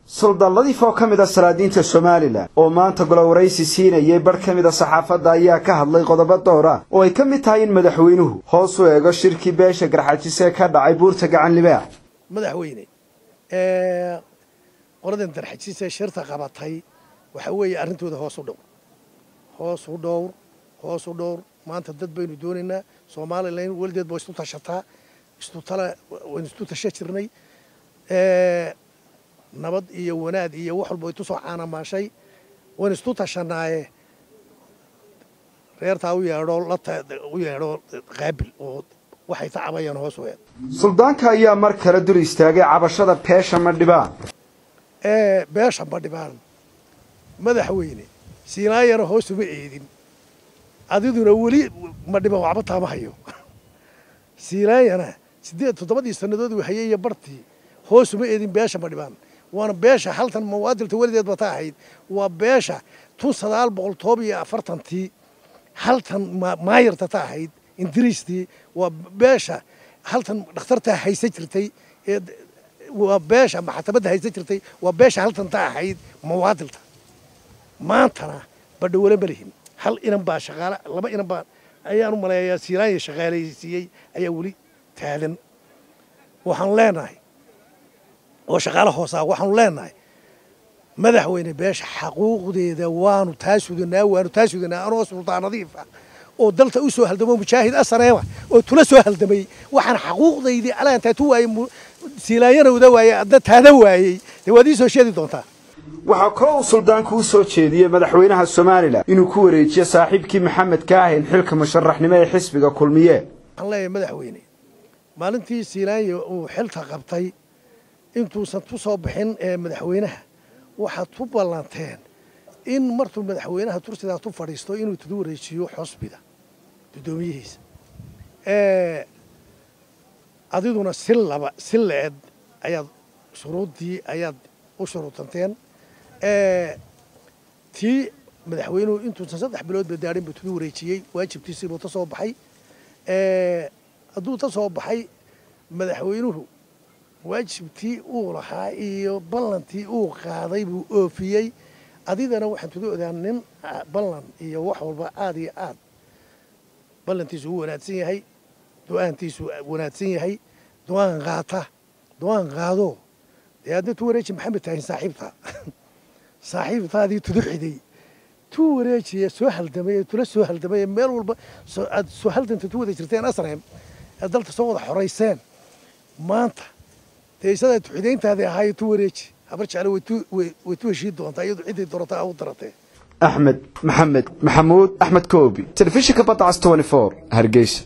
suldaan ladiif oo ka mid a salaadiinta somalilan oo maanta golowaraysi siinayay barh ka mid a saxaafadda ayaa ka hadlay qodobo door ah oo ay ka mid tahay in madaxweynuhu hoos u eego shirkii beesha garxajis ee ka dhacay buurta gacan libaax madaxweyne qoladan darxajis ee shirta qabatay waxa weeye arrintooda hoos u dhowr hoos u dhowr hoos u dhowr maanta dad baynu doonaynaa somalilan welideed ba isu tashataa istutala waynu isu tasha jirnay nabad iyo wanaag iyo wax walba itusoo caanamaashay waynu isu tashanaaye reertaa u yeedho u yeedho qaabil oo waxay tacabayaan hoos u eed suldaanka ayaa mar kale dul istaagay cabashada beesha madhibaan beesha madhibaan madaxweyne siinaayana hoos uma eedin adiduna weli madhibaan waxba taama hayo siinaayana siddeed toddobadii sannadood uu hayay iyo bartii hoos uma eedin beesha madhibaan waana beesha haltan mawaadilta welideed ba ta ahayd waa beesha tun sagaal boqol toob iyo afartantii haltan maayarta ta ahayd ingiriistii waa beesha haltan dhakhtartaa haysan jirtay ee waa beesha maxkamadda haysan jirtay waa beesha haltan ta ahayd mawaadilta maantana badhawale ma lihin hal inan baa shaqaale laba inan baa ayaan u maleeyaa siiraanya shaqaalaysiiyey ayaa weli taagan waxaanu leenahay oo shaqaale hoosaa waxaanu leenahay madaxweyne beesha xaquuqdeeda waanu taa sudanaa waanu taa sudanaa anoo sultaan nadiif ah oo dalta u soo haldamo mujaahid asaneema oo tula soo haldamay waxaan xaquuqdaydii alaantaa tu waayey siilaanyana wada waayey adna taada waayey dee waad ii soo sheedi doontaa waxaa kaloo uu suldaanku u soo jeediyey madaxweynaha somalilan inuu ku wareejiyo saaxiibkii maxamed kaahin xilka musharaxnimo ee xisbiga kulmiye waxaan leeyahay madaxweyne maalintii siilaanya uu xilka qabtay intuusan ku soo bixin ee madaxweynaha waxaad ku ballanteen in martuu madaxweynaha tursidaa tu fadhiisto inuu tudu wareejiyo xusbiga guddoomiyihiisa adiduna si laba si la-ed ayaad shuruuddii ayaad u shuruudanteen tii madaxweynuhu intuusan saddex bilood ba daadhin buu tudu wareejiyey waajibkiisiibuu ta soo baxay hadduu ta soo baxay madaxweynuhu waajibtii uu lahaa iyo ballantii uu qaaday buu oofiyey adidana waxaan tuga odaa nin ballan iyo wax walba aad iyo aad ballantiisu u wanaagsan yahay du-aantiisu wanaagsan yahay du-aan qaata du-aan qaado dee adna tu wareeji maxamed tahin saaxiibta saaxiibtaadii tudu xiday tu wareejiya soo haldamay tula soo haldamay meel walba aad soo haldanta tu wada jirteen asreem aad dalta soo wada xorayseen maanta dee isadaa tuxidayntaadii ahaayo tu wareeji habar jecle way tu heshiin doontaa iyadu ciddii dorataa u daratee axmed maxamed maxamuud axmed koobi telefishinka badda cas hargeysa